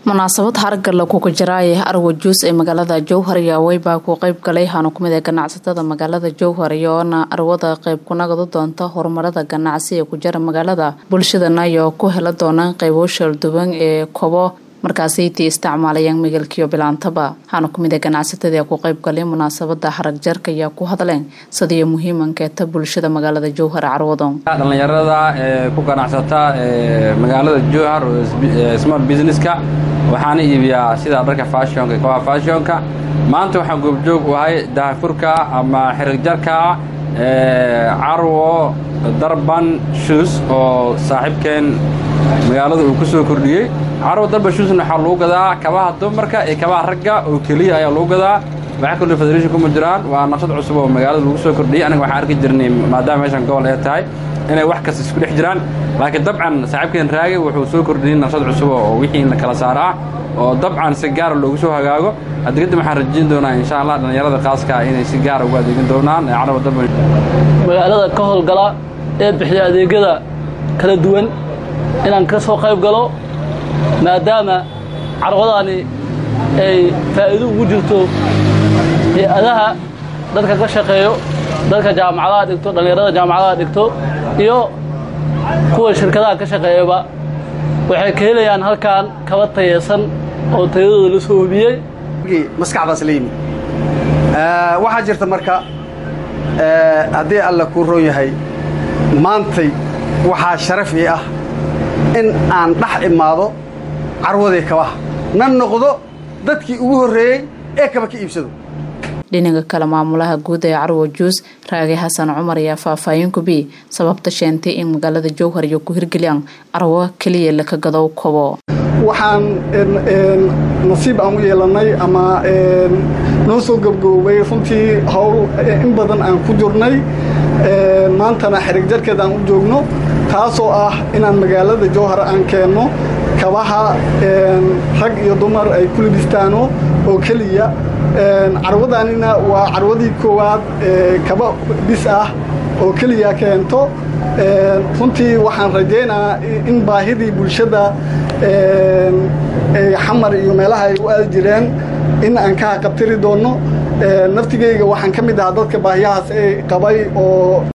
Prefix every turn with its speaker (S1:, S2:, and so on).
S1: munaasabad hargalla kuga jaraaya arwa juus ee magaalada jowhar yaawey baa ku qeyb galay hanu kumid ee ganacsatada magaalada jowhar iyoona arwada qeyb kunagadu doonta horumarada ganacsi ee ku jara magaalada bulshadana iyo ku hela doonaan qeybo shalduwan ee kobo markaasaytii isticmaalayaan migalkiyo bilaantaba hanu kumid ee ganacsatada ee ku qeyb galay munaasabada harag jarka ayaa ku hadleen sidiiyo muhiimankeeta bulshada magaalada jowhar carwado
S2: dhallinyarada ee ku ganacsata magaalada jowhar smart businesska waxaana iibiyaa sida dharka fashionka kawaa fashionka maanta waxaan goobjoog u ahay dahafurka ama xirigjarka carwo darban shoes oo saaxiibkeen magaalada uu ku soo kordhiyey carwo darban shoesna waxaa lagu gadaa kabaha dumarka iyo kabaha ragga oo keliya ayaa lagu gadaa waxa kaloo federation kuma jiraan waa naqshad cusub oo magaalada lagu soo kordhiyey aniga waxaan arki jirnay maadaama meeshan gobol ay tahay inay wax kasta isku dhex jiraan laakiin dabcan saaxiibkeen raagi wuxuu soo kordhiyey naqshad cusub oo wixii in la kala saaro ah oo dabcan si gaara loogu soo hagaago haddi kadib waxaan rajayn doonaa insha allah dhallinyarada khaaska inay si gaara ugu adeegin doonaan ee carwa darban
S3: magaalada ka howlgala ee bixiya adeegyada kala duwan inaan ka soo qayb galo maadaama carwadaani ay faa'iido ugu jirto hay-adaha dadka ka shaqeeyo dadka jaamacadaha dhigto dhallinyarada jaamacadaha dhigto iyo kuwa shirkadaha ka shaqeeyaba waxay ka helayaan halkan kaba tayeysan oo tayadooda la soo hubiyey
S4: maskaxdaas la yimid waxaa jirta marka haddii alla kuu roon yahay maantay waxaa sharaf ii ah in aan dhex imaado carwadii kabaha na noqdo dadkii ugu horreeyey ee kaba ka iibsado
S1: dhinaga kale maamulaha guud ee carwo juus raage xasan cumar ayaa faahfaahin kubi sababta sheentay in magaalada jowhar iyo ku hirgeliyaan carwo keliya laka gadow kobo
S5: waxaan nasiib aan u yeelannay ama noo soo gabgoobay runtii howl in badan aan ku jirnay maantana xerig jarkeed aan u joogno taasoo ah inaan magaalada jowhar aan keenno kabaha rag iyo dumar ay ku libistaano oo keliya carwadanina waa carwadii koowaad kaba bis ah oo keliya keento runtii waxaan rajaynaa in baahidii bulshada xamar iyo meelaha ay u aadi jireen in aan ka haqabtiri doonno naftigayga waxaan ka mid ahaa dadka baahiyahaas ay qabay oo